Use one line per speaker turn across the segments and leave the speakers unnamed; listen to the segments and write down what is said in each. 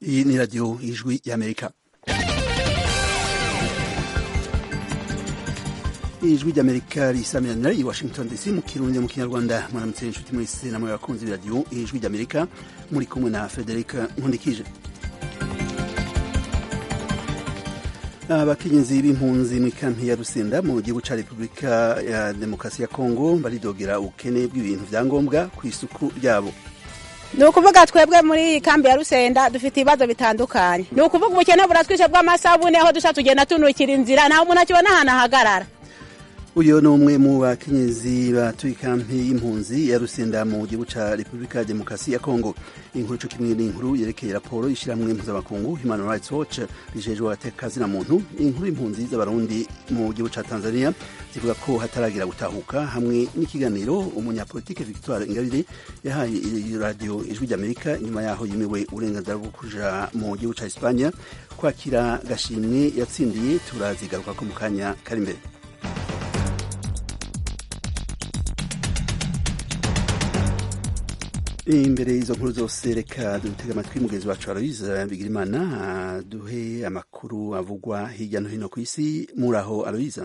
Iyi ni radiyo y'ijwi y'amerika ijwi ry'amerika risamirana i washington dc mu kirundi mu kinyarwanda mwaramutse inshuti mwese namwe bakunzi b'iradiyo ijwi ry'amerika muri kumwe na frederic nkundikije abakenyezi b'impunzi mu ikampi ya rusenda mu gihugu ca repubulika ya demokarasi ya kongo baridogera ubukene bw'ibintu vya ngombwa ku isuku ryabo
ni ukuvuga twebwe muri iyi kambi ya rusenda dufite ibibazo bitandukanye ni ukuvuga ubukene buratwishe bw'amasabune aho duca tugenda tunukira inzira nta muntu akibona ahantu ahagarara
uyu ni umwe mu bakenyezi batuye ikampi y'impunzi ya rusenda mu gihugu ca repubulika ya demokarasi ya kongo inkuru co kimwe n'inkuru yerekeye raporo y'ishirahamwe mpuzamakungu human rights watch rijejwe abatekazina muntu inkuru y'impunzi z'abarundi mu gihugu ca tanzania zivuga ko hataragira gutahuka hamwe n'ikiganiro umunyapolitike victoire ingabire yahaye radio ijwi ry'amerika inyuma yaho yimiwe uburenganzira bwo kuja mu gihugu ca espanya kwakira gashimwe yatsindiye turazigaruka ko mu kanya kari imbere imbere y'izo nkuru zose reka dutega amatwi mugenzi wacu aloyize bigirimana duhe amakuru avugwa hirya no hino ku isi muraho aloyize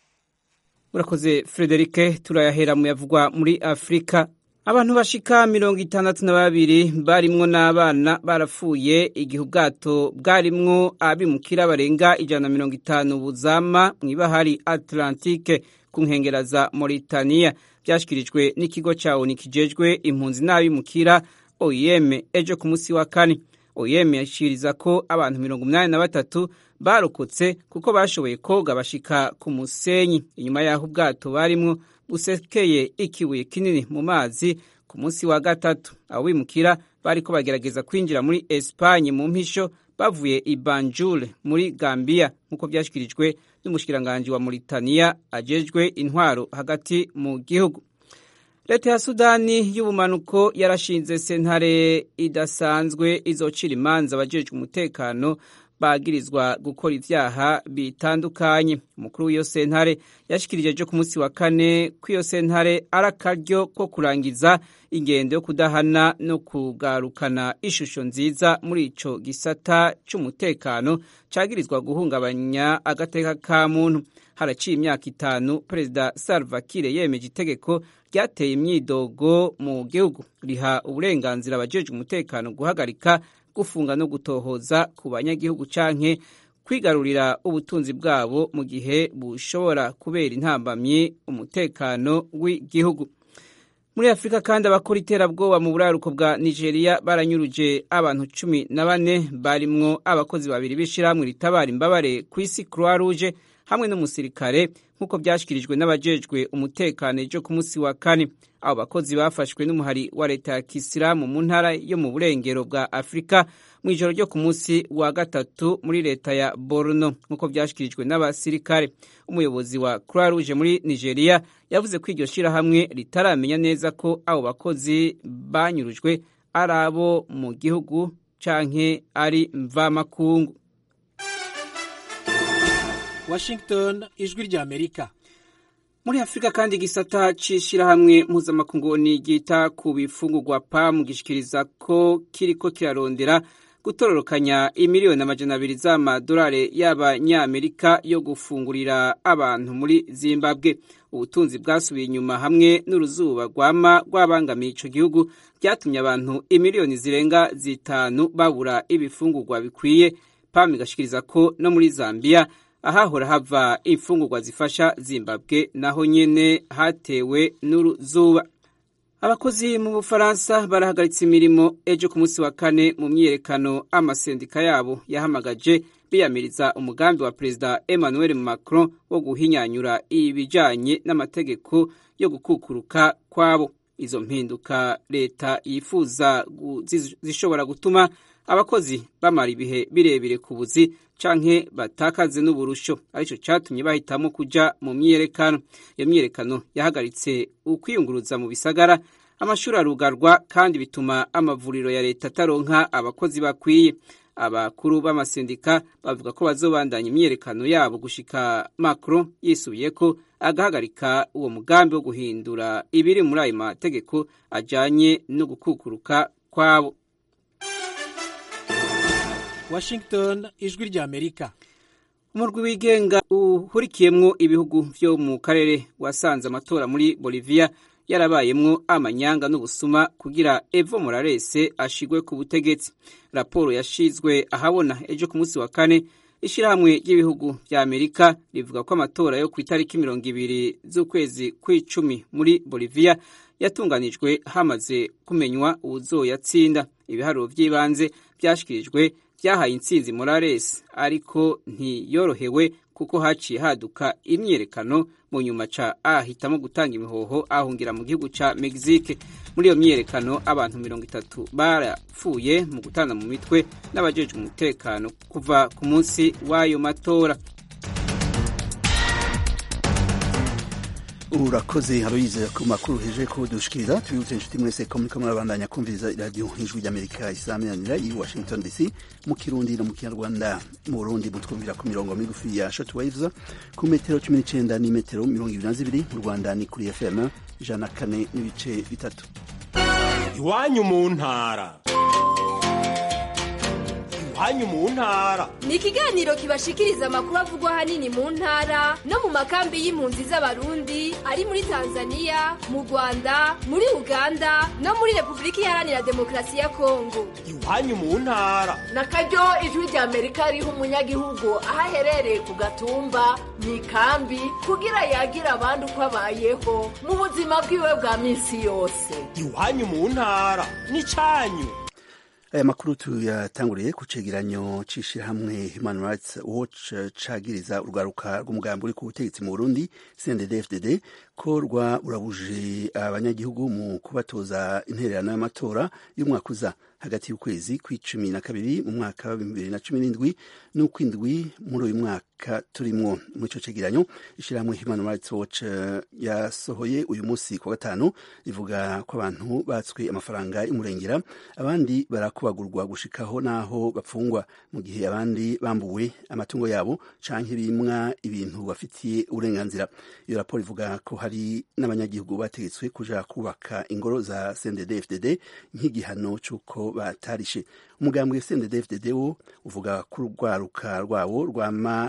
urakoze frederike turayahera mu yavugwa muri afurika abantu bashika mirongo itandatu na babiri barimwo n'abana barapfuye igihe ubwato bwarimwo abimukira barenga ijana na mirongo itanu buzama mw'ibahari atlantike ku nkengera za Mauritania byashyikirijwe n'ikigo cya ONU kijejwe impunzi n'abimukira OIM ejo ku munsi wa kane OIM yashikiriza ko abantu mirongo umunani na batatu barokotse kuko bashoboye koga bashika ku musenyi inyuma y'aho ubwato barimwo busekeye ikibuye kinini mu mazi ku munsi wa gatatu abo bimukira bariko bagerageza kwinjira muri Espagne mu mpisho bavuye i Banjul muri Gambia nk'uko byashyikirijwe n'umushikiranganji wa Mauritania ajejwe intwaro hagati mu gihugu leta ya sudani y'ubumanuko yarashinze sentare idasanzwe izocira imanza abajejwe umutekano bagirizwa gukora ivyaha bitandukanye umukuru w'iyo sentare yashikirije ejo ku munsi wa kane ko iyo sentare ari akaryo ko kurangiza ingendo yo kudahana no kugarukana ishusho nziza muri ico gisata c'umutekano cagirizwa guhungabanya agateka ka muntu haraciye imyaka itanu perezida salva kiir yemeje itegeko ryateye imyidogo mu gihugu riha uburenganzira abajejwe umutekano guhagarika gufunga no gutohoza ku banyagihugu canke kwigarurira ubutunzi bwabo mu gihe bushobora kubera intambamyi umutekano w'igihugu muri afurika kandi abakora iterabwoba mu buraruko bwa nigeria baranyuruje abantu cumi na bane barimwo abakozi babiri b'ishirahamwe ritabara imbabare ku isi croix rouge hamwe n'umusirikare nk'uko byashyikirijwe n'abajejwe umutekano ejo ku munsi wa kane abo bakozi bafashwe n'umuhari wa leta ya kisilamu mu ntara yo mu burengero bwa afurika mu ijoro ryo ku munsi wa gatatu muri leta ya borno nk'uko byashyikirijwe n'abasirikare umuyobozi wa croix rouge muri nigeria yavuze ko iryo shyirahamwe ritaramenya neza ko abo bakozi banyurujwe ari abo mu gihugu canke ari mvamakungu
Washington ijwi rya Amerika
muri Afurika kandi igisata c'ishirahamwe mpuzamakungu ryita ku bifungurwa PAM gishikiriza ko kiriko kirarondera gutororokanya imiliyoni amajana abiri z'amadolari y'abanyamerika yo gufungurira abantu muri Zimbabwe ubutunzi bwasubiye inyuma hamwe n'uruzuba rwama rwabangamiye ico gihugu byatumye abantu imiliyoni zirenga zitanu babura ibifungurwa bikwiye PAM igashikiriza ko no muri Zambia ahahora hava imfungurwa zifasha Zimbabwe naho nyene hatewe n'uruzuba abakozi mu Bufaransa barahagaritse imirimo ejo ku munsi wa kane mu myiyerekano amasendika yabo yahamagaje biyamiriza umugambi wa perezida Emmanuel Macron wo guhinyanyura ibijanye n'amategeko yo gukukuruka kwabo izo mpinduka leta yifuza zishobora gutuma abakozi bamara ibihe birebire ku buzi canke batakaze n'uburusho arico catumye bahitamo kuja mu myiyerekano iyo myiyerekano yahagaritse ukwiyunguruza mu bisagara amashuri arugarwa kandi bituma amavuriro ya leta ataronka abakozi bakwiye abakuru b'amasendika bavuga ko bazobandanya imyiyerekano yabo gushika Macron yisubiye ko agahagarika uwo mugambi wo guhindura ibiri muri ayo mategeko ajanye no gukukuruka kwabo
washington ijwi ry'amerika
umurwi wigenga uhurikiyemwo ibihugu vyo mu karere wasanze amatora muri bolivia yarabayemwo amanyanga n'ubusuma kugira evo morales ashigwe ku butegetsi raporo yashizwe ahabona ejo ku munsi wa kane ishirahamwe ry'ibihugu vya amerika rivuga ko amatora yo ku itariki mirongo ibiri z'ukwezi kw'icumi muri bolivia yatunganijwe hamaze kumenywa uwuzoyatsinda ibiharuro vy'ibanze vyashikirijwe vyahaye intsinzi morales ariko ntiyorohewe kuko haciye haduka imyiyerekano mu nyuma ca ahitamo gutanga imihoho ahungira mu gihugu ca mexique muri iyo myiyerekano abantu mirongo itatu barapfuye mu gutana mu mitwe n'abajejwe umutekano kuva ku munsi w'ayo matora
urakoze haroyize ku makuru heje ko dushikiriza tubibutse inshuti mwese ko muriko murabandanya kumviriza iradiyo ijwi ry'amerika isaminanira i washington dc mu kirundi no mu kinyarwanda mu burundi mutwumvira ku mirongo migufi ya shortwaves ku metero cumi n'icenda n'imetero mirongo ibiri na zibiri mu rwanda ni kuri fm ijana na kane n'ibice bitatu
iwanyu mu ntara iwanyu mu ntara
ni ikiganiro kibashikiriza amakuru avugwa ahanini mu ntara no mu makambi y'impunzi z'abarundi ari muri tanzania mu rwanda muri uganda no muri repubulika iharanira demokarasi ya kongo
iwanyu mu ntara
na karyo ijwi rya amerika riha umunyagihugu aho aherereye ku gatumba mu ikambi kugira yagira abandi uko abayeho mu buzima bwiwe bwa minsi yose
iwanyu mu ntara n'icanyu
aya makuru tuyatanguriye ku cegeranyo c'ishirahamwe human rights watch cagiriza urwaruka rw'umugambi uri ku butegetsi mu burundi cndd ko rwa urabuje abanyagihugu mu kubatoza intererano y'amatora y'umwaka uza hagati y'ukwezi kw'icumi na kabiri mu mwaka wa bibiri na cumi n'indwi n'ukw'indwi muri uyu mwaka turimwo muri ico cegeranyo ishirahamwe human rights watch yasohoye uyu munsi ku gatanu rivuga ko abantu batswe amafaranga y'umurengera abandi barakubagurwa gushikaho n'aho bapfungwa mu gihe abandi bambuwe amatungo yabo canke bimwa ibintu bafitiye uburenganzira iyo raporo ivuga ko hari n'abanyagihugu bategetswe kuja kubaka ingoro za CNDD-FDD nk'igihano c'uko batarishe umugambwe CNDD-FDD wo uvuga ko urwaruka rwawo rwama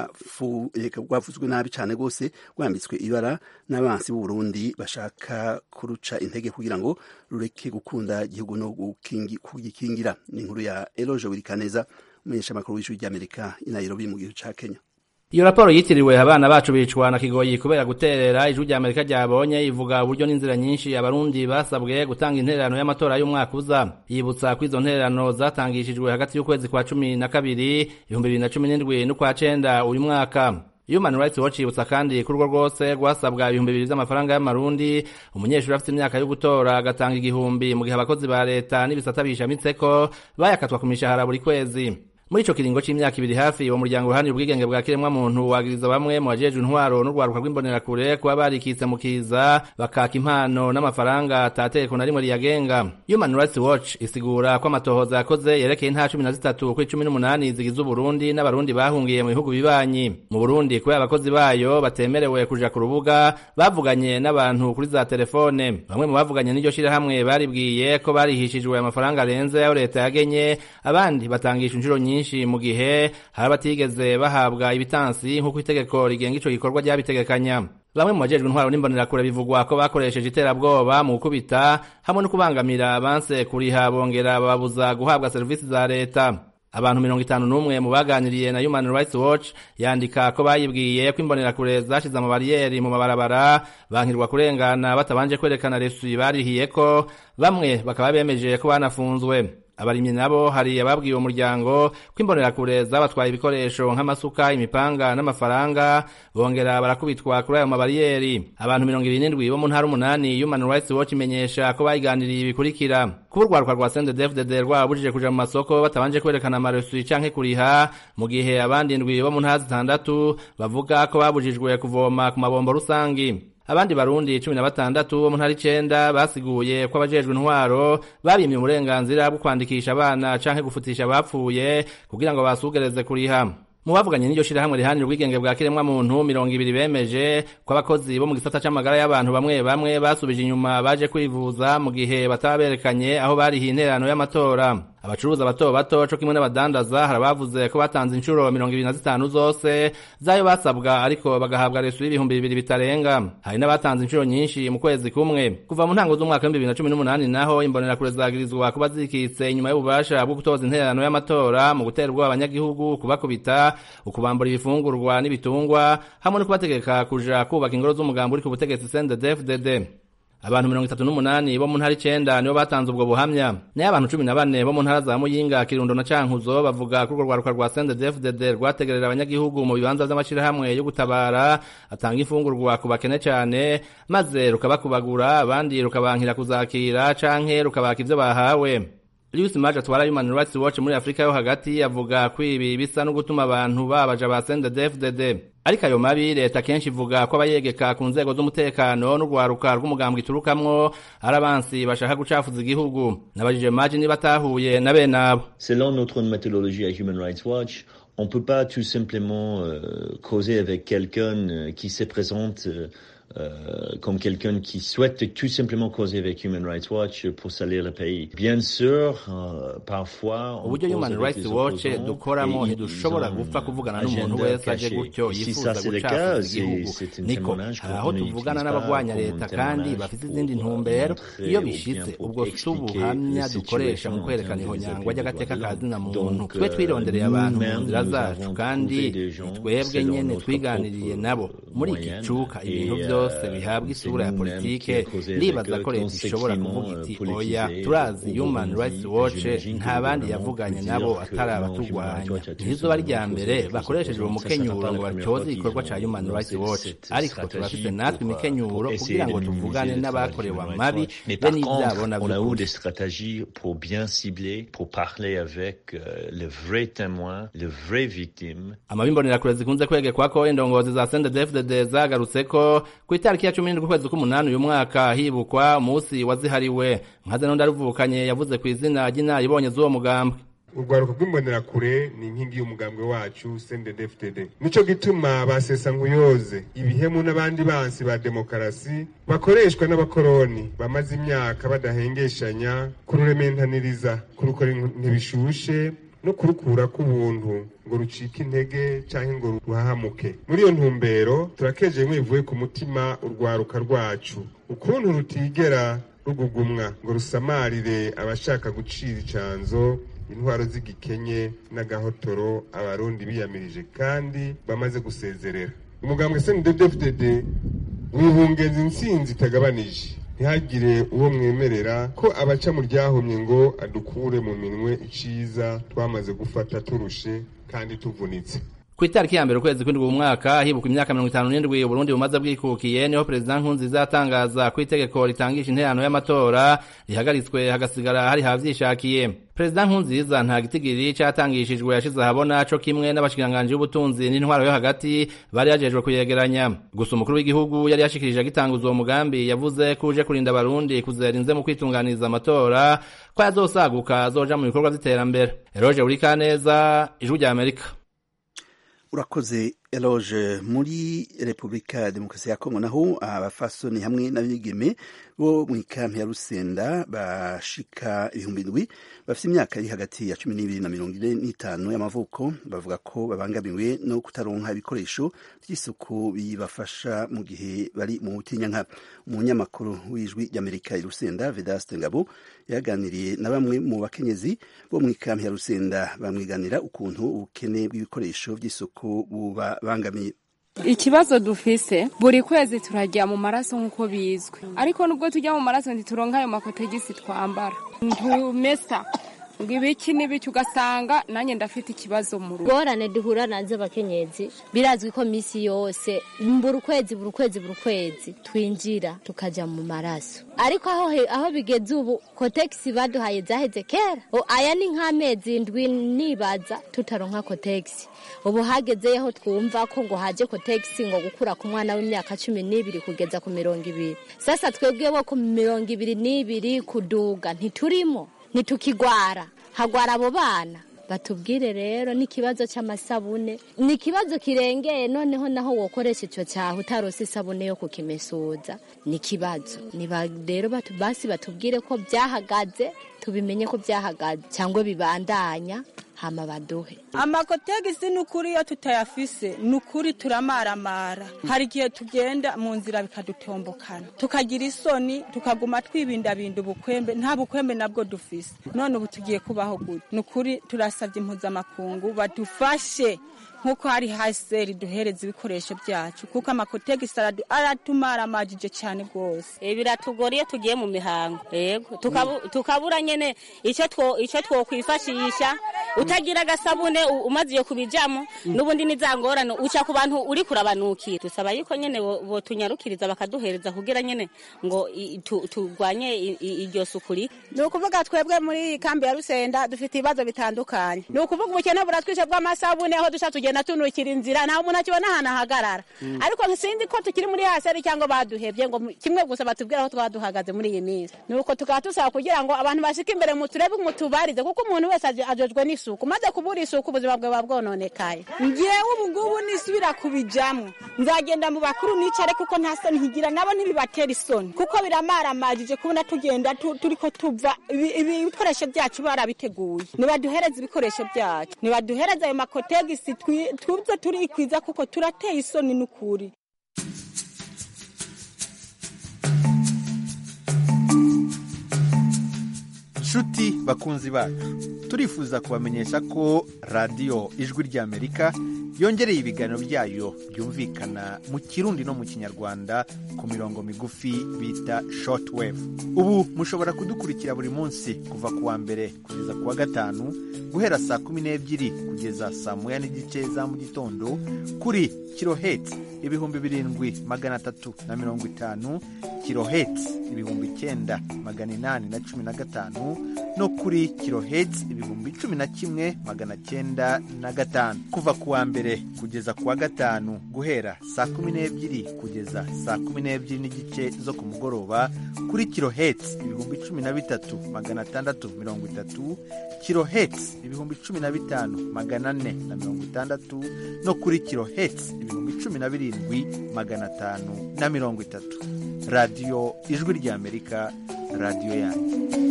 rwavuzwe nabi cane rwose rwambitswe ibara n'abansi b'u Burundi bashaka kuruca intege kugira ngo rureke gukunda igihugu no kugikingira ni inkuru ya Eloge Wirikaneza umumenyeshamakuru w'ijwi ry'Amerika i Nairobi mu gihugu ca Kenya
iyo raporo yitiriwe abana bacu bicwa na kigoyi kubera guterera ijwi rya amerika ryabonye ivuga uburyo n'inzira nyinshi abarundi basabwe gutanga intererano y'amatora y'umwaka uza yibutsa ko izo ntererano zatangishijwe hagati y'ukwezi kwa cumi na kabiri ibihumbi bibiri na cumi n'indwi n'ukwa cenda uyu mwaka Human Rights Watch yibutsa kandi ko urwo rwose rwasabwa ibihumbi bibiri vy'amafaranga y'amarundi umunyeshuri afite imyaka yo gutora agatanga igihumbi mu gihe abakozi ba leta n'ibisata bishamitseko bayakatwa ku mishahara buri kwezi muri ico kiringo c'imyaka ibiri hafi uwo muryango uruhani ubwigenge bwa kiremwa muntu wagiriza bamwe mu bajejwe intwaro n'urwaruka rw'imbonerakure kuba barikitse mu kiza bakaka impano n'amafaranga atategeko na rimwe riyagenga Human Rights Watch isigura ko amatohoza yakoze yerekeye intara cumi na zitatu kuri cumi n'umunani zigize Uburundi n'abarundi bahungiye mu bihugu bibanyi mu Burundi kubera abakozi bayo batemerewe kuja ku rubuga bavuganye n'abantu kuri za telefone bamwe mu bavuganye n'iryo shirahamwe baribwiye ko barihishijwe amafaranga arenze ayo leta yagenye abandi batangisha inshuro nyinshi nyinshi mu gihe hari abatigeze bahabwa ibitansi nk'uko itegeko rigenga ico gikorwa ryabitegekanya bamwe mu bajejwe intwaro n'imbonerakure bivugwa ko bakoresheje iterabwoba mu gukubita hamwe no kubangamira abanse kuriha bongera bababuza guhabwa serivisi za leta abantu mirongo itanu n'umwe mu baganiriye na Human Rights Watch yandika ko bayibwiye ko imbonerakure zashize amabariyeri mu mabarabara bankirwa kurengana batabanje kwerekana resuyi barihiye ko bamwe bakaba bemeje ko banafunzwe abarimyi nabo hari ababwiye uwo muryango ko imbonerakure zabatwaye ibikoresho nk'amasuka imipanga n'amafaranga bongera barakubitwa kuri ayo mabariyeri abantu mirongo ibiri n'indwi bo mu ntara umunani Human Rights Watch imenyesha ko bayiganiriye ibikurikira kuba urwaruka rwa CNDD-FDD rwabujije kuja mu masoko batabanje kwerekana amaresuyi canke kuriha mu gihe abandi indwi bo mu ntara zitandatu bavuga ko babujijwe kuvoma ku mabombo rusangi abandi barundi cumi na batandatu bo mu ntara icenda basiguye ko abajejwe intwaro babimye uburenganzira bwo kwandikisha abana canke gufutisha abapfuye kugira ngo basugereze kuriha mu bavuganye n'iryo shirahamwe rihanira ubwigenge bwa kiremwa muntu mirongo ibiri bemeje ko abakozi bo mu gisata c'amagara y'abantu bamwe bamwe basubije inyuma baje kwivuza mu gihe bataba berekanye aho barihiye intererano y'amatora abacuruza bato bato co kimwe n'abadandaza hari abavuze ko batanze inshuro mirongo ibiri na zitanu zose zayo basabwa ariko bagahabwa resu y'ibihumbi bibiri bitarenga hari n'abatanze inshuro nyinshi mu kwezi kumwe kuva mu ntango z'umwaka w'ibihumbi bibiri na cumi n'umunani naho imbonerakure zagirizwa kuba zikitse inyuma y'ububasha bwo gutoza intererano y'amatora mu gutera ubwoba abanyagihugu kubakubita ukubambura ibifungurwa n'ibitungwa hamwe no kubategeka kuja kubaka ingoro z'umugambi uri ku butegetsi CNDD-FDD abantu mirongo itatu n'umunani bo mu ntara icenda nibo batanze ubwo buhamya nayo abantu cumi na bane bo mu ntara za muyinga kirundo na cankuzo bavuga ko urwo rwaruka rwa CNDD-FDD rwategerera abanyagihugu mu bibanza vy'amashirahamwe yo gutabara atanga imfungurwa ku bakene cane maze rukabakubagura abandi rukabankira kuzakira canke rukabaka ivyo bahawe Lius Maje atwara Human Rights Watch muri Afrika yo hagati avuga ko ibi bisa no gutuma abantu babaja ba CNDD-FDD ariko ayo mabi leta kenshi ivuga ko abayegeka ku nzego z'umutekano n'urwaruka rw'umugambwe iturukamwo ari abansi bashaka gucafuza igihugu nabajije Maje niba atahuye na bene abo
Selon notre méthodologie à Human Rights Watch, on peut pas tout simplement euh, causer avec quelqu'un euh, qui se présente euh, euh, comme quelqu'un qui souhaite tout simplement causer avec Human Rights Watch pour salir le pays. Bien sûr, euh, parfois... on
uburyo
cause
Human
avec
Rights
les
Watch
opposants
dukoramo
et
ntidushobora
ils ont
gupfa
un
kuvugana n'umuntu
agenda
wese aje
caché.
gutyo
Et si
yifuza
ça c'est le
gucafuza
cas, c'est
igihugu
c'est un
niko
témoignage
hari aho
qu'on
tuvugana
n'utilise
n'abagwanya
pas
leta
comme
kandi
témoignage
bafite
pour
izindi ntumbero
montrer
iyo
ou bien
bishitse
pour
ubwo si
expliquer
ubuhamya
la
dukoresha mu
situation
kwerekana
en termes des
ihonyangwa
appuis
ry'agateka
de
ka
droits de
zina
l'homme.
muntu
Donc,
twe twirondereye abantu mu
nous-mêmes,
nzira
nous
zacu
avons
kandi
trouvé des gens
twebwe
selon
nyene
notre
twiganiriye
propre
nabo muri iki
moyenne.
cuka
Et,
ibintu
euh,
byose bihabwa
c'est
isura ya
nous-mêmes
politike
qui causons
ndibaza
avec
ko
eux
leta ishobora
conséquemment,
kuvuga iti
euh,
oya
politisés
turazi
au
Human
Burundi.
Rights Watch
J'imagine que
nta
le
bandi
gouvernement
yavuganye
peut
nabo
dire que
atari
non,
abaturwanya
Human Rights Watch a
ntizuba
tout
rya
simplement
mbere
causé avec
bakoresheje
les
umukenyuro
opposants.
ngo
Ça, c'est pas la
batyoze
première
igikorwa
fois
ca
qu'ils
Human
ont
Rights
cette-
Watch
cette
ariko
stratégie
turafise natwe
pour, euh,
imikenyuro
pour essayer
kugira
de
ngo
minimiser
tuvugane
le travail
n'abakorewe
du Human
amabi
Rights Watch. Mais
be
par
n'ivyabo
contre,
na
on a eu
vy'ukuri
des stratégies pour bien cibler, pour parler avec euh, les vrais témoins, les vraies victimes.
amabi imbonerakure zikunze kwegekwako indongozi za CNDD-FDD zagarutseko ku itariki ya cumi n'indwi ukwezi k'umunani uyu mwaka hibukwa umunsi wazihariwe nkaze n'undi aruvukanye yavuze ku izina ry'inaribonye z'uwo mugambwe
urwaruka rw'imbonerakure ni inkingi y'umugambwe wacu CNDD-FDD nico gituma basesa nkuyoze ibihemu n'abandi bansi ba demokarasi bakoreshwa n'abakoroni bamaze imyaka badahengeshanya kururementaniriza kurukora ntibishushe no kurukura k'ubuntu ngo rucike intege canke ngo ruhahamuke muri iyo ntumbero turakeje bimwe bivuye ku mutima urwaruka rwacu ukuntu rutigera rugugumwa ngo rusamarire abashaka gucira icanzo intwaro z'igikenye n'agahotoro abarundi biyamirije kandi bamaze gusezerera umugambwe CNDD-FDD wihungeza intsinzi itagabanije ntihagire uwo mwemerera ko abaca mu ryahumye ngo adukure mu minwe iciza twamaze gufata turushe kandi tuvunitse
ku itariki ya mbere ukwezi kw'indwi mu mwaka hibuka imyaka mirongo itanu n'indwi uburundi bumaze bwikukiye niho perezida nkurunziza atangaza ko itegeko ritangisha interano y'amatora rihagaritswe hagasigara hari havyishakiye perezida nkurunziza nta gitigiri catangishijwe yashize ahabona co kimwe n'abashikiranganji b'ubutunzi n'intwaro yo hagati bari yajejwe kuyegeranya gusa umukuru w'igihugu yari yashikirije agitanguza uwo mugambi yavuze ko uje kurinda abarundi kuzera inze mu kwitunganiriza amatora ko yazosaguka azoja mu bikorwa vy'iterambere eroje urikaneza ijwi rya amerika
urakoze eloge muri repubulika ya demokarasi ya kongo naho abafasoni hamwe n'abigeme bo mu ikampi ya rusenda bashika ibihumbi indwi bafite imyaka iri hagati ya cumi n'ibiri na mirongo ine n'itanu y'amavuko bavuga ko babangamiwe no kutaronka ibikoresho by'isuku bibafasha mu gihe bari mu butinyanka umunyamakuru w'ijwi ry'amerika i rusenda vedaste ngabo yaganiriye na bamwe mu bakenyezi bo mu ikampi ya rusenda bamwiganira ukuntu ubukene bw'ibikoresho by'isuku bubabangamiye
ikibazo dufise buri kwezi turajya mu maraso nk'uko bizwi ariko nubwo tujya mu maraso ntituronka ayo makotegisi twambara ntumesa ngo ibiki n'ibiki ugasanga nanjye ndafite ikibazo mu rugo
ingorane duhura nazo abakenyezi birazwi ko minsi yose buri ukwezi buri ukwezi buri ukwezi twinjira tukajya mu maraso ariko aho aho bigeze ubu kotegisi baduhaye zaheze kera aya ni nk'amezi ndwi nibaza tutaronka kotegisi ubu hagezeyeho twumva ko ngo haje kotegisi ngo gukura ku mwana w'imyaka cumi n'ibiri kugeza ku mirongo ibiri sasa twebwe bo ku mirongo ibiri n'ibiri kuduga ntiturimo ntitukigwara hagwara abo bana batubwire rero n'ikibazo cy'amasabune ni ikibazo kirengeye noneho naho wokoresha icyo cyaha utarose isabune yo kukimesuza ni ikibazo niba rero batu- basi batubwire ko byahagaze tubimenye ko byahagaze cyangwa bibandanya hama baduhe
amakotegisi ni ukuri iyo tutayafise ni ukuri turamaramara hari igihe tugenda mu nzira bikadutombokana tukagira isoni tukaguma twibindabinda ubukwembe nta bukwembe nabwo dufise none ubu tugiye kubaho gute ni ukuri turasabye impuzamakungu badufashe nk'uko hari haseri duhereza ibikoresho byacu kuko amakotegisi aradu- aratumaramajije cyane rwose
biratugora iyo tugiye mu mihango yego tukabu- tukabura nyene icyo two icyo twokwifashisha utagira agasabune u- umaze iyo kubijamo n'ubundi nizangorane uca ku bantu uri kurabanukira dusaba yuko nyene bo- botunyarukiriza bakaduhereza kugira nyene ngo i- tu- turwanye i- i- iryo suku rike
ni ukuvuga twebwe muri iyi kambi ya rusenda dufite ibibazo bitandukanye ni ukuvuga ubukene buratwishe bw'amasabune aho dushaka tugenda tunukira inzira nta muntu akibona ahantu ahagarara ariko sinzi ko tukiri muri haseri cyangwa baduhebye ngo mu- kimwe gusa batubwire aho twaba duhagaze muri iyi minsi ni uko tukaba dusaba kugira ngo abantu bashike imbere mu turebe mutubarize kuko umuntu wese aje- ajejwe n'isuku maze kubura isuku ubuzima bwe buba bwononekaye
ngewe ubu ngubu nisubira kubijamwo nzagenda mu bakuru nicare kuko nta soni nkigira nabo ntibibatera isoni kuko biramaramajije kubona tugenda tu- turiko tuva ibi- ibi- ibikoresho byacu barabiteguye nibaduhereze ibikoresho byacu nibaduhereze ayo makotegisi twi- tuze turikwiza kuko turateye isoni n'ukuri
nshuti bakunzi bacu turifuza kubamenyesha ko radiyo ijwi ry'amerika yongereye ibiganiro byayo byumvikana mu kirundi no mu kinyarwanda ku mirongo migufi bita shortwave ubu mushobora kudukurikira buri munsi kuva ku wa mbere kugeza ku wa gatanu guhera saa kumi n'ebyiri kugeza saa moya n'igice za mu gitondo kuri kiloheti ibihumbi birindwi magana atatu na mirongo itanu kiloheti ibihumbi icyenda magana inani na cumi na gatanu no kuri kiloheti ibihumbi cumi na kimwe magana cyenda na gatanu kuva ku wa mbere kugeza ku wa gatanu guhera saa kumi n'ebyiri kugeza saa kumi n'ebyiri n'igice zo ku mugoroba kuri kiloheti ibihumbi cumi na bitatu magana atandatu mirongo itatu kiloheti ibihumbi cumi na bitanu magana ane na mirongo itandatu no kuri kiloheti ibihumbi cumi na birindwi magana atanu na mirongo itatu radiyo ijwi ry'amerika radiyo yanyu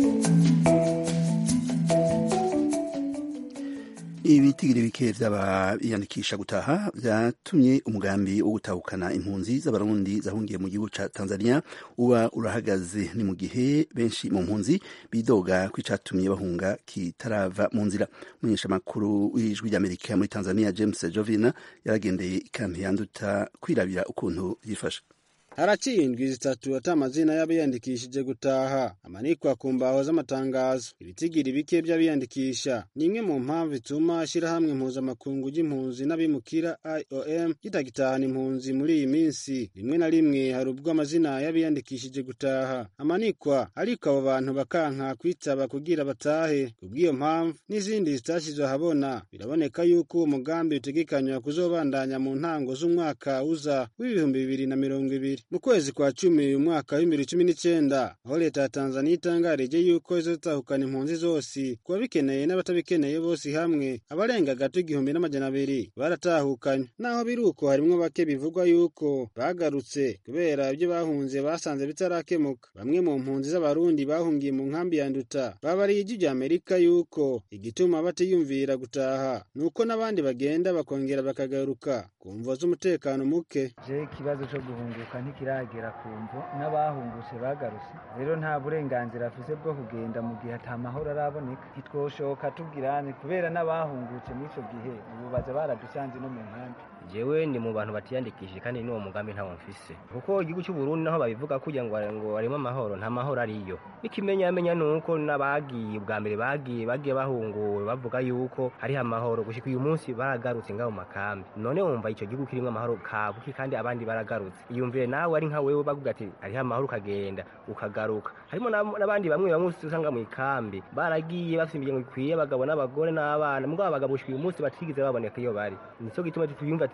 ibitigiri bike vy'abiyandikisha gutaha vyatumye umugambi wo gutahukana impunzi z'abarundi zahungiye mu gihugu ca tanzania uba urahagaze ni mu gihe benshi mu mpunzi bidoga ko icatumye bahunga kitarava mu nzira umunyeshamakuru w'ijwi ry'amerika muri tanzania james jovina yaragendeye ikampi yanduta kwirabira ukuntu yifashe
haraciye indwi zitatu ata amazina y'abiyandikishije gutaha amanikwa ku mbaho z'amatangazo ibitigiri bike by'abiyandikisha ni imwe mu mpamvu ituma ishyirahamwe mpuzamakungu ry'impunzi n'abimukira iom kitagitahana impunzi muri iyi minsi rimwe na rimwe hari ubwo amazina y'abiyandikishije gutaha amanikwa ariko abo bantu bakanka kwitaba kugira batahe kubw'iyo mpamvu n'izindi zitashyizwe ahabona biraboneka yuko uwo mugambi utegekanywa kuzobandanya mu ntango z'umwaka uza w'ibihumbi bibiri na mirongo ibiri mu kwezi kwa cumi uyu mwaka w'ibibiri cumi n'icyenda aho leta ya tanzaniya itangarije yuko izotahukana impunzi zose ku babikeneye n'abatabikeneye bose hamwe abarenga gato igihumbi n'amajana abiri baratahukanye naho biri uko harimwo bake bivugwa yuko bagarutse kubera ibyo bahunze basanze bitarakemuka bamwe mu mpunzi z'abarundi bahungiye mu nkambi ya nduta babariye ijwi rya amerika yuko igituma batiyumvira gutaha ni uko n'abandi bagenda bakongera bakagaruka ku mvo z'umutekano muke
je ikibazo cyo guhunguka ntikiragera ku mvo n'abahungutse bagarutse rero nta burenganzira afise bwo kugenda mu gihe ata mahoro araboneka ntitwoshoka tubwirane kubera n'abahungutse muri ico gihe ubu baza baradusanze no mu nkambi
jewe ni mu bantu batiyandikishije kandi n'uwo mugambi ntawo mfise kuko igihugu cy'u Burundi naho babivuga kugira ngo ngo harimo amahoro nta mahoro ariyo ikimenyamenya ni uko n'abagiye bwa mbere bagiye bagiye bahunguwe bavuga yuko hariho amahoro gushika uyu munsi baragarutse ngaho mu makambi none wumva ico gihugu kirimo amahoro kabuki kandi abandi baragarutse iyumvire nawe ari nka wewe bavuga ati hariho amahoro ukagenda ukagaruka harimo n'abandi bamwe bamwe usanga mu ikambi baragiye bafite imiryango ikwiye abagabo n'abagore n'abana mugabo abagabo gushika uyu munsi batigeze baboneka iyo bari nico gituma tuyumva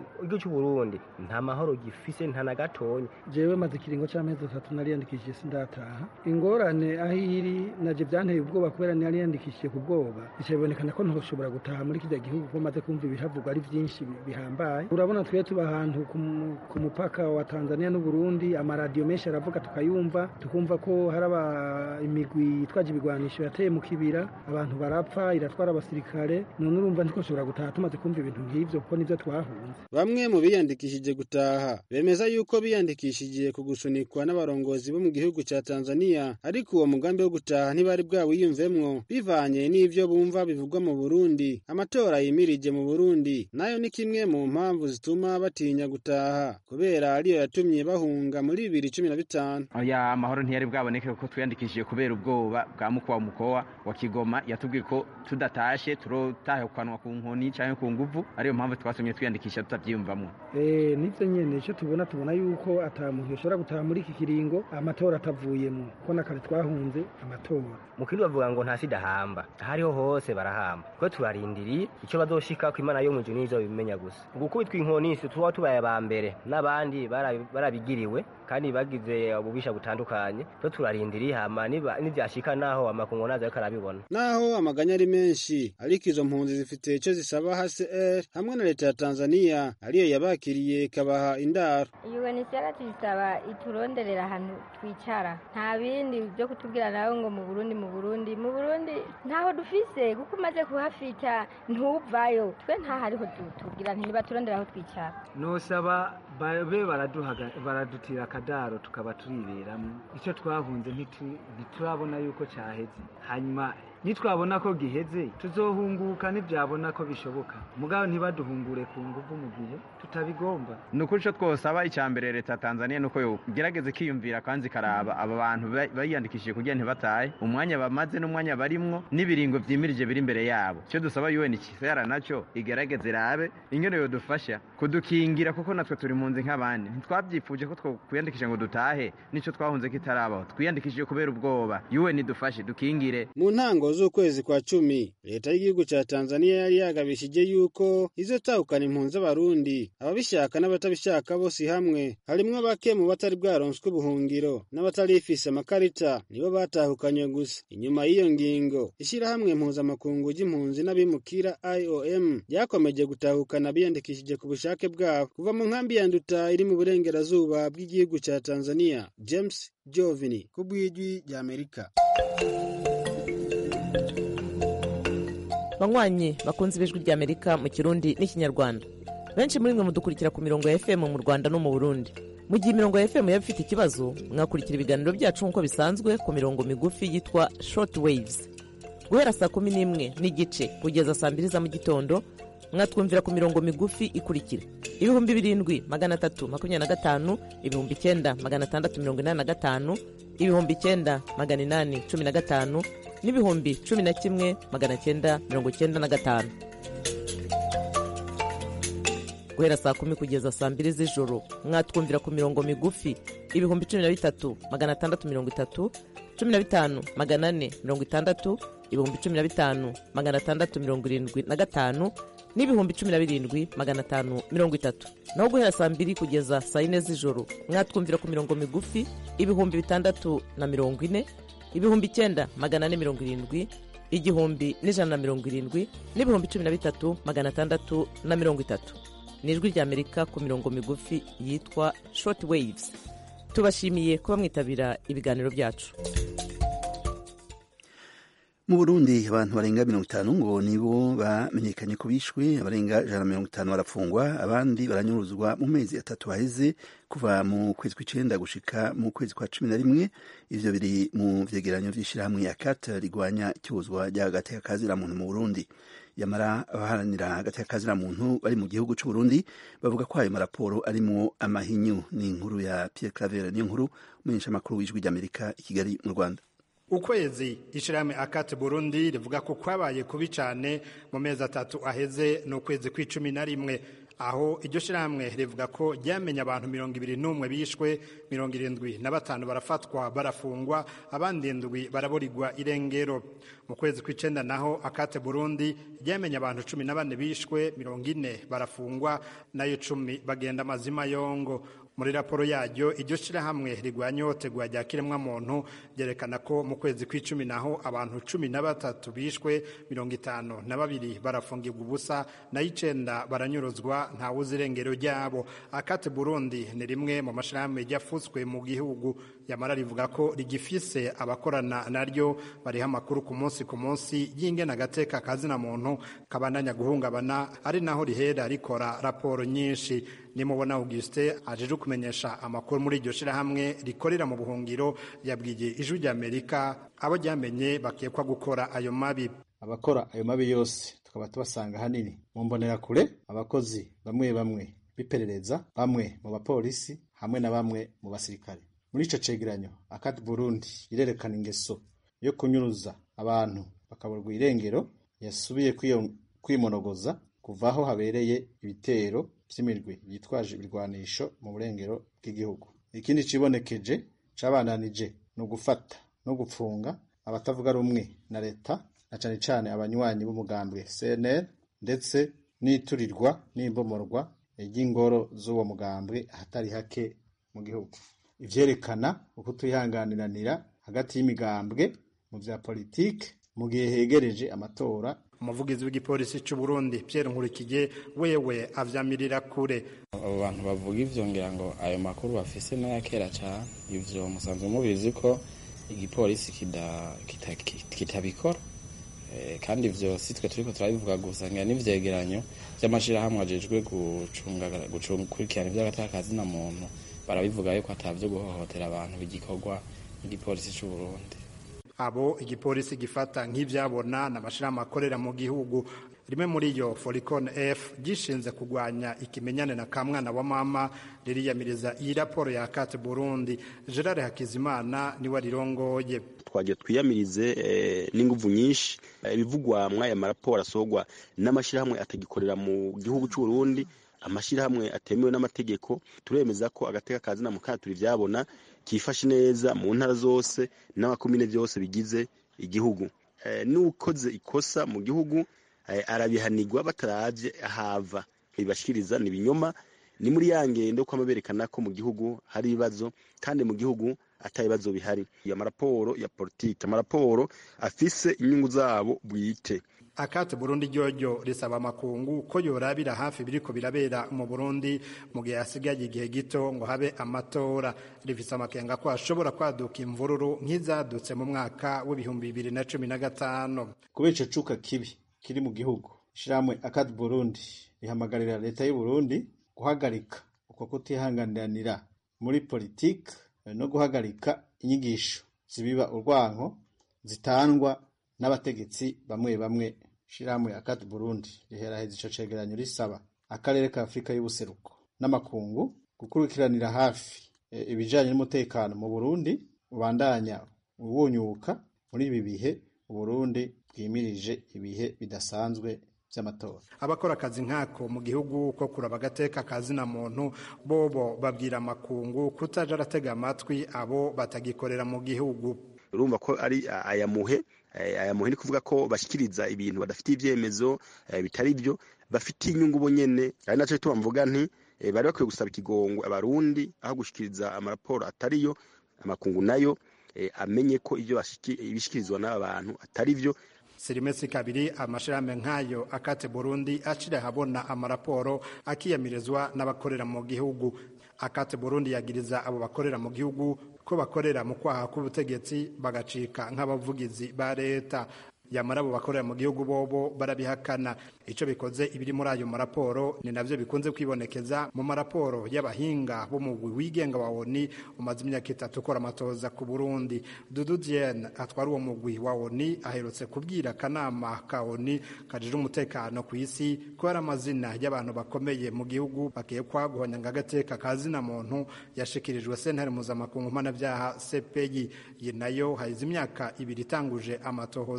igihugu cy'u Burundi nta mahoro gifise nta na gatonya
jewe maze ikiringo c'amezi atatu nariyandikishije sindataha ingorane aho iri naje byanteye ubwoba kubera nariyandikishije ku bwoba bica bibonekana ko ntoshobora gutaha muri kirya gihugu ko maze kumva ibihavugwa ari byinshi bihambaye urabona twe tuba ahantu ku mupaka wa Tanzania n'u Burundi amaradiyo menshi aravuga tukayumva tukumva ko hari imigwi yitwaje ibigwanisho yateye mu kibira abantu barapfa iratwara abasirikare none urumva ntikoshobora gutaha tumaze kumva ibintu nk'ivyo kuko nivyo twahunze
bamwe mu biyandikishije gutaha bemeza yuko biyandikishije ku gusunikwa n'abarongozi bo mu gihugu ca Tanzania ariko uwo mugambi wo gutaha ntibari bwawiyumvemwo bivanye n'ivyo bumva bivugwa mu Burundi amatora yimirije mu Burundi nayo ni kimwe mu mpamvu zituma batinya gutaha kubera ariyo yatumye bahunga muri bibiri cumi na bitanu
oya amahoro ntiyari bwaboneke kuko twiyandikishije kubera ubwoba bwa mukwa mukowa wa Kigoma yatubwiye ko tudatashe turotahukanwa ku nkoni canke ku nguvu ariyo mpamvu twasomye twiyandikisha tutavyiyumvamwo
eh nivyo nyene ico tubona tubona yuko ata muntu yoshobora gutaha muri iki kiringo amatora atavuyemo ko nakare twahunze amatora
mu kindi bavuga ngo nta sida hamba ahariho hose barahamba kuko turarindiriye icyo bazoshika ko imana yo mu ijuru nizo bimenya gusa gukubitwa inkoni si tuba tubaye aba mbere n'abandi barabigiriwe kandi bagize ububisha butandukanye twe turarindiriye hama nivyashika naho amakungu nazo ariko arabibona
naho amaganya ari menshi ariko izo mpunzi zifite ico zisaba HCR hamwe na leta ya Tanzania ariyo yabakiriye ikabaha indaro
UNHCR tuyisaba ituronderera ahantu twicara nta bindi byo kutubwira nawe ngo mu Burundi mu Burundi mu Burundi ntaho dufise kuko umaze kuhafita ntuvayo twe nta hariho tubwira ntiba turondera aho twicara
nosaba babe baradutira akadaro tukaba turiberamo icyo twahunze ntiturabona yuko cyaheze hanyuma nitwabona ko giheze tuzohunguka ntibyabona ko bishoboka mugabo ntibaduhungure ku nguvu mu gihe tutabigomba
ni ukuri icyo twosaba icya mbere leta ya tanzania ni uko yogerageza ikiyumvira kandi ikaraba aba bantu bayiyandikishije kugira ntibatahe umwanya bamaze n'umwanya barimwo n'ibiringo byimirije biri imbere yabo icyo dusaba un ikisera nacyo igerageze irabe ingene yodufasha kudukingira kuko natwe turi mu nzi nk'abandi ntitwabyifuje ko twiyandikisha ngo dutahe nicyo twahunze ko itarabaho twiyandikishije kubera ubwoba un idufashe dukingire
mu ntango z'ukwezi kwa cumi leta y'igihugu ca Tanzania yari yagabishije yuko izotahukana impunzi z'abarundi ababishaka n'abatabishaka bose hamwe harimwo bake mu batari bwaronswe ubuhungiro n'abatarifise amakarita nibo batahukanywe gusa inyuma y'iyo ngingo ishirahamwe mpuzamakungu ry'impunzi n'abimukira IOM ryakomeje gutahukana biyandikishije ku bushake bwabo kuva mu nkambi ya Nduta iri mu burengerazuba bw'igihugu ca Tanzania James Jovini ku bw'ijwi ry'Amerika
banywanyi bakunze ibijwi ry'amerika mu kirundi n'ikinyarwanda benshi muri mwe mudukurikira ku mirongo ya fm mu rwanda no mu burundi mu gihe imirongo ya fm yaba ifite ikibazo mwakurikira ibiganiro byacu nk'uko bisanzwe ku mirongo migufi yitwa short waves guhera saa kumi n'imwe n'igice kugeza saa mbiri za mu gitondo mwatwumvira ku mirongo migufi ikurikira ibihumbi birindwi magana atatu makumyabiri na gatanu ibihumbi icyenda magana atandatu mirongo inani na gatanu ibihumbi icyenda magana inani cumi na gatanu n'ibihumbi cumi na kimwe magana cyenda mirongo cyenda na gatanu guhera saa kumi kugeza saa mbiri z'ijoro mwatwumvira ku mirongo migufi ibihumbi cumi na bitatu magana atandatu mirongo itatu cumi na bitanu magana ane mirongo itandatu ibihumbi cumi na bitanu magana atandatu mirongo irindwi na gatanu n'ibihumbi cumi na birindwi magana atanu mirongo itatu naho guhera saa mbiri kugeza saa yine z'ijoro mwatwumvira ku mirongo migufi ibihumbi bitandatu na mirongo ine ibihumbi icyenda magana ane mirongo irindwi igihumbi n'ijana na mirongo irindwi n'ibihumbi cumi na bitatu magana atandatu na mirongo itatu ni ijwi ry'amerika ku mirongo migufi yitwa short waves tubashimiye kuba mwitabira ibiganiro byacu
mu burundi abantu barenga mirongo itanu ngo nibo bamenyekanye ko bishwe abarenga ijana na mirongo itanu barafungwa abandi baranyuruzwa mu mezi atatu haheze kuva mu kwezi kw'icenda gushika mu kwezi kwa cumi na rimwe ivyo biri mu vyegeranyo vy'ishirahamwe ya kat rigwanya icyuzwa ry'agateka kazira muntu mu burundi yamara abaharanira agateka kazira muntu bari mu gihugu c'uburundi bavuga ko ayo maraporo arimwo amahinyu ni inkuru ya pierre claver ni inkuru umumenyeshamakuru w'ijwi ry'amerika i kigali mu rwanda
ukwezi ishirahamwe akate burundi rivuga ko kwabaye kubi cane mu mezi atatu aheze ni ukwezi kw'icumi na rimwe aho iryo shirahamwe rivuga ko ryamenye abantu mirongo ibiri n'umwe bishwe mirongo irindwi na batanu barafatwa barafungwa abandi indwi baraburirwa irengero mu kwezi kw'icenda naho akate burundi ryamenye abantu cumi na bane bishwe mirongo ine barafungwa nayo cumi bagenda amazima yongo muri raporo yaryo iryo shirahamwe rigwanya ihohoterwa rya kiremwamuntu ryerekana ko mu kwezi kw'icumi naho abantu cumi na batatu bishwe mirongo itanu na babiri barafungirwa ubusa nayo icenda baranyuruzwa ntawuzi irengero ryabo akate burundi ni rimwe mu mashirahamwe ryafutswe mu gihugu yamara rivuga ko rigifise abakorana naryo bariha amakuru ku munsi ku munsi y'ingena agateka kazina muntu kabandanya guhungabana ari naho rihera rikora raporo nyinshi nimubona Augustin ajeje kumenyesha amakuru muri iryo shirahamwe rikorera mu buhungiro yabwiye ijwi ry'Amerika abo ryamenye bakekwa gukora ayo mabi
abakora ayo mabi yose tukaba tubasanga hanini mu mbonerakure abakozi bamwe bamwe biperereza bamwe mu bapolisi hamwe na bamwe mu basirikare muri ico cegeranyo akati Burundi irerekana ingeso yo kunyuruza abantu bakaburwa irengero yasubiye kwimonogoza kuva aho habereye ibitero vy'imirwi yitwaje ibirwanisho mu burengero bw'igihugu ikindi cibonekeje cabandanije ni ugufata no gupfunga abatavuga rumwe na leta na cane cane abanywanyi b'umugambwe CNL ndetse n'iturirwa n'imbomorwa ry'ingoro z'uwo mugambwe ahatari hake mu gihugu ivyerekana ukutihanganiranira hagati y'imigambwe mu vya politike mu gihe hegereje amatora
umuvugizi w'igipolisi c'u Burundi Pierre Nkurikije wewe avyamirira kure
abo bantu bavuga ivyo ngira ngo ayo makuru bafise n'aya kera cane ivyo musanzwe mubizi ko igipolisi kitabikora kandi ivyo si twe turiko turabivuga gusa ngira n'ivyegeranyo vy'amashirahamwe ajejwe gukurikirana ivy'agatakazi na muntu barabivuga yuko atavyo guhohotera abantu bigikorwa n'igipolisi c'u Burundi
abo igipolisi gifata nk'ivyabona n'amashirahamwe akorera mu gihugu rimwe muri yo Foricon F gishinze kugwanya ikimenyane na kamwana wa mama ririyamiriza iyi raporo ya Kate Burundi Gerard Hakizimana niwe rirongoye
twagiye twiyamirize n'inguvu nyinshi ibivugwa mw'aya maraporo asorwa n'amashirahamwe atagikorera mu gihugu c'u Burundi amashirahamwe atemewe n'amategeko turemeza ko agateka kazi na mukana turi vyabona kifashe neza mu ntara zose n'amakomine vyose bigize igihugu n'ukoze ikosa mu gihugu arabihanirwa bataravye ahava ibashikiriza ni binyoma ni muri ya ngendo kwama berekana ko mu gihugu hari ibibazo kandi mu gihugu ata bibazo bihari amaraporo ya politike amaraporo afise inyungu zabo bwite
akate Burundi ryoryo risaba amakungu ko yorabira hafi biriko birabera mu Burundi mu gihe hasigaye igihe gito ngo habe amatora rifise amakenga ko ashobora kwaduka imvururu nk'izadutse mu mwaka w'ibihumbi bibiri na cumi na gatanu
kubera ico cuka kibi kiri mu gihugu ishirahamwe akate Burundi rihamagarira leta y'u Burundi guhagarika uko kutihanganiranira muri politike no guhagarika inyigisho zibiba urwanko zitangwa n'abategetsi bamwe bamwe shirahamwe akati Burundi riheraheza ico cegeranyo risaba akarere ka Afrika y'ubuseruko n'amakungu gukurikiranira hafi e, ibijanye n'umutekano mu Burundi ubandanya ubunyuka muri ibi bihe Burundi bwimirije ibihe bidasanzwe vy'amatora
abakora akazi nkako mu gihugu ko kuraba agateka kazi na muntu bobo babwira amakungu kutaja aratega amatwi abo batagikorera mu gihugu
urumva ko ari aya muhe aya muhe ni kuvuga ko bashikiriza ibintu badafitiye ivyemezo bitari byo bafitiye inyungu bo nyene ari naco bituma mvuga nti bari bakwiye gusaba ikigongo abarundi aho gushikiriza amaraporo atariyo amakungu nayo amenye ko ivyo bishikirizwa n'aba bantu atari vyo
sirimesi kabiri amashirahamwe nk'ayo akate Burundi acira habona amaraporo akiyamirizwa n'abakorera mu gihugu akate Burundi yagiriza abo bakorera mu gihugu ko bakorera mu kwaha k'ubutegetsi bagacika nk'abavugizi ba leta yamara abo bakorera mu gihugu bobo barabihakana ico bikoze ibiri muri ayo maraporo ni navyo bikunze kwibonekeza mu maraporo y'abahinga b'umugwi wigenga wa ONI umaze imyaka itatu ukora amatoza ku Burundi Dudu Diene atwara uwo mugwi wa ONI aherutse kubwira akanama ka ONI kajije umutekano ku isi ko hari amazina y'abantu bakomeye mu gihugu bakekwa guhonyanga agateka kazina muntu yashikirijwe sentare mpuzamakungu mpanabyaha CPI iyi nayo hahize imyaka ibiri itanguje amatohoza y'imbi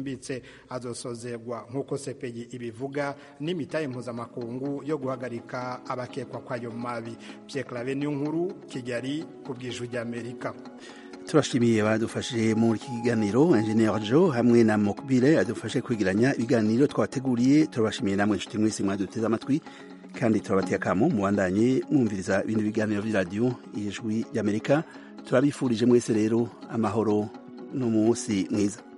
bwimbitse azosozerwa nk'uko sepeyi ibivuga n'imitahe mpuzamakungu yo guhagarika abakekwa kwayo mabi Pierre Claver niyo nkuru Kigali ku bw'ijwi ry'Amerika
turashimiye badufashije muri iki kiganiro engineer jo hamwe na mokbile adufashe kwigiranya ibiganiro twabateguriye turabashimiye namwe inshuti mwese mwaduteze amatwi kandi turabateye akamo mubandanye mwumviriza ibindi biganiro by'iradiyo ijwi ry'amerika turabifurije mwese rero amahoro n'umunsi mwiza